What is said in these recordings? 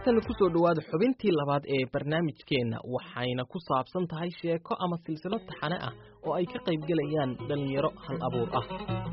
haatanna kusoo dhowaada xubintii labaad ee barnaamijkeenna waxayna ku saabsan tahay sheeko ama silsilo taxane ah oo ay ka qayb gelayaan dhallinyaro hal abuur ah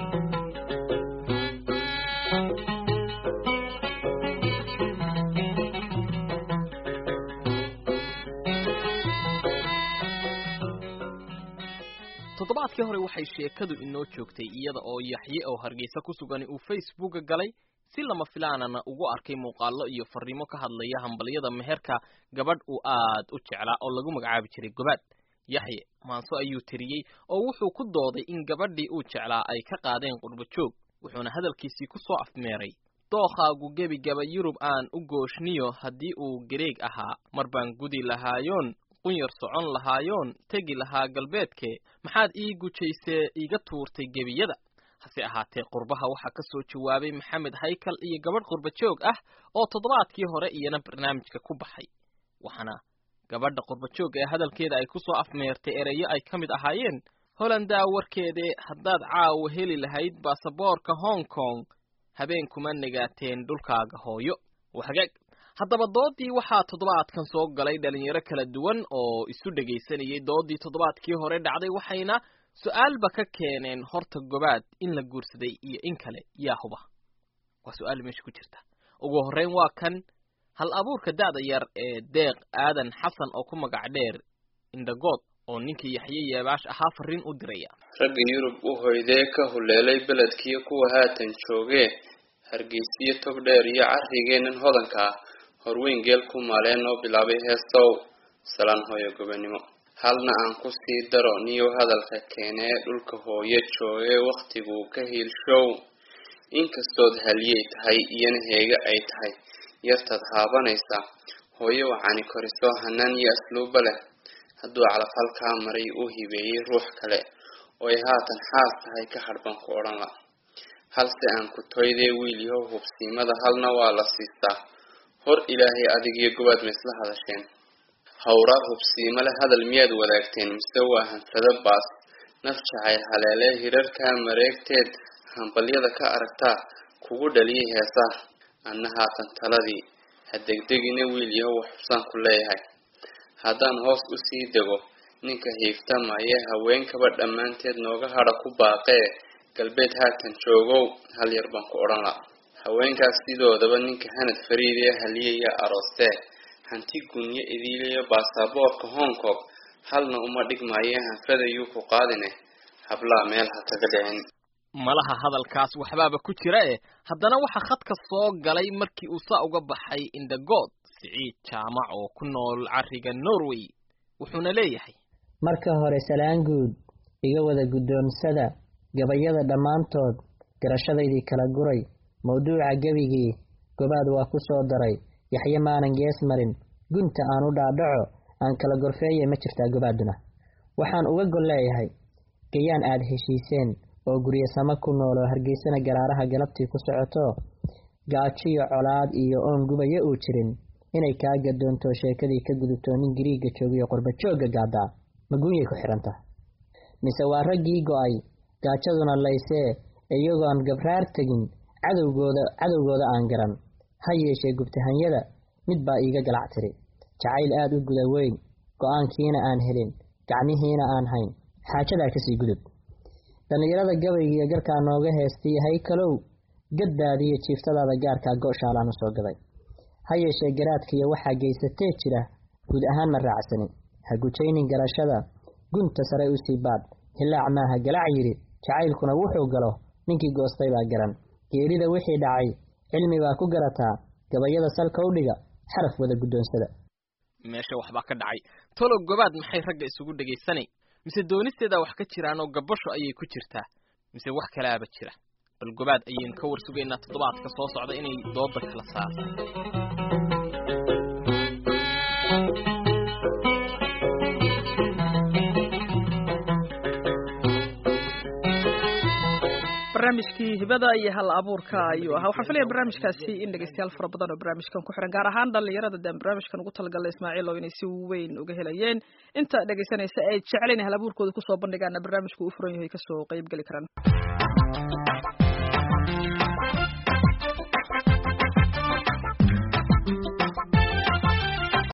toddobaadkii hore waxay sheekadu inoo joogtay iyada oo yaxye oo hargeysa ku sugan uu facebooka galay si lama filaanana ugu arkay muuqaallo iyo fariimo ka hadlaya hambalyada meherka gabadh uu aad u jeclaa oo lagu magacaabi jiray gobaad yaxye maanso ayuu tiriyey oo wuxuu ku dooday in gabadhii uu jeclaa ay ka qaadeen qurbo joog wuxuuna hadalkiisii ku soo afmeeray dookhaagu gebigaba yurub aan u gooshniyo haddii uu gareeg ahaa mar baan gudi lahaayoon qunyar socon lahaayoon tegi lahaa galbeedke maxaad ii gujaysee iiga tuurtay gebiyada hase ahaatee qurbaha waxaa ka soo jawaabay maxamed haykal iyo gabadh qurba joog ah oo toddobaadkii hore iyana barnaamijka ku baxay waxaana gabadha qurba joog ee hadalkeeda ay ku soo afmeertay ereyo ay ka mid ahaayeen holandaa warkeedee haddaad caawa heli lahayd baasaboorka hong kong habeen kuma negaateen dhulkaaga hooyo wahagaag haddaba doodii waxaa toddobaadkan soo galay dhalinyaro kala duwan oo isu dhegaysanayay doodii toddobaadkii hore dhacday waxayna su-aalba ka keeneen horta gobaad in la guursaday iyo in kale yaa huba waa su-aal meesha ku jirta ugu horreyn waa kan hal abuurka da'da yar ee deeq aadan xasan oo ku magac dheer indhagood oo ninkii yaxye yeebaash ahaa farriin u diraya ragga yurub u hoydee ka huleelay beledkiiyo kuwa haatan joogee hargeysiyo tog dheer iyo carrigeennan hodanka ah horweyn geel ku maaleen oo bilaabay heestow salaan hooyo gobonimo halna aan ku sii daro niyow hadalka keenee dhulka hooyo joogee wakhtiguu ka hiilshow inkastood haliyey tahay iyana heega ay tahay yartaad haabanaysa hooyo wacani koriso hanaan iyo asluuba leh hadduu calafhalkaa maray uu hibeeyey ruux kale oo ay haatan xaas tahay ka hadhban ku odhan la halse aan ku toydee wiil yahow hubsiimada halna waa la siistaa hor ilaahay adigiyo gobaad ma isla hadasheen hawraar hubsiimale hadal miyaad wadaagteen mise waa hanfado baas naf jacayl haleelee hirarkaa mareegteed hambalyada ka aragtaa kugu dhaliyay heesaha anna haatan taladii ha degdegina wiil yahow wax xubsaan ku leeyahay haddaan hoos u sii dego ninka hiiftamayee haweenkaba dhammaanteed nooga hadha ku baaqee galbeed haatan joogow hal yar baan ku odhan la haweenkaas sidoodaba ninka hanad fariid ee haliyaya aroostee hanti gunyo idiiliyo baasaboorka hong kong halna uma dhigmaayee hanfadayuu ku qaadine hablaa meel ha kaga dhicin malaha hadalkaas waxbaaba ku jira eh haddana waxaa khadka soo galay markii uu saa uga baxay indhagood siciid jaamac oo ku nool carriga norway wuxuuna leeyahay marka hore salaan guud iga wada guddoonsada gabayada dhammaantood garashadaydii kala guray mawduuca gebigii gobaad waa ku soo daray yaxye maanan gees marin gunta aan u dhaadhaco aan kala gorfeeye ma jirtaa gobaaduna waxaan uga gol leeyahay gayaan aad heshiiseen oo guryasamo ku nool oo hargeysana garaaraha galabtii ku socoto gaajiyo colaad iyo oon gubaya uu jirin inay kaa gadoonto sheekadii ka gudubto nin gariigga joogiyo qurba joogga gaadaa maguunyay ku xidhanta mise waa raggii go-ay gaajaduna laysee iyagoon gabraar tegin cadowgooda cadowgooda aan garan ha yeeshee gubtahanyada mid baa iiga galac tiri jacayl aad u guda weyn go-aankiina aan helin gacmihiina aan hayn xaajadaa kasii gudub dhallinyarada gabaygiiyo garkaa nooga heestay haykalow gaddaadiiyo jiiftadaada gaarkaa go-shaalaan u soo gaday ha yeeshee garaadkiiyo waxaa geysatee jira guud ahaan ma raacsani ha gujaynin garashada gunta sare u sii baadh hilaac maaha galac yidhi jacaylkuna wuxuu galo ninkii goostay baa garan geerida wixii dhacay cilmi baa ku garataa gabayada salka u dhiga xaraf wada guddoonsada meesha waxbaa ka dhacay tolow gobaad maxay ragga isugu dhegaysanay mise doonisteedaa wax ka jiraan oo gabasho ayay ku jirtaa mise wax kalaaba jira bal gobaad ayaynu ka war sugaynaa toddobaadka soo socda inay dooda kala saarto barnaamijkii hibada iyo hal abuurka ayuu ahaa waxaan filaya barnaamijkaasi in dhegeystayaal fara badan oo barnaamijkan ku xiran gaar ahaan dhalinyarada deen barnaamijkan ugu talagalay ismaaciil oo inay si weyn uga helayeen inta dhegeysanaysa ay jecelayn hal abuurkooda kusoo bandhigaana barnaamijku u furan yahay kasoo qeyb geli karaan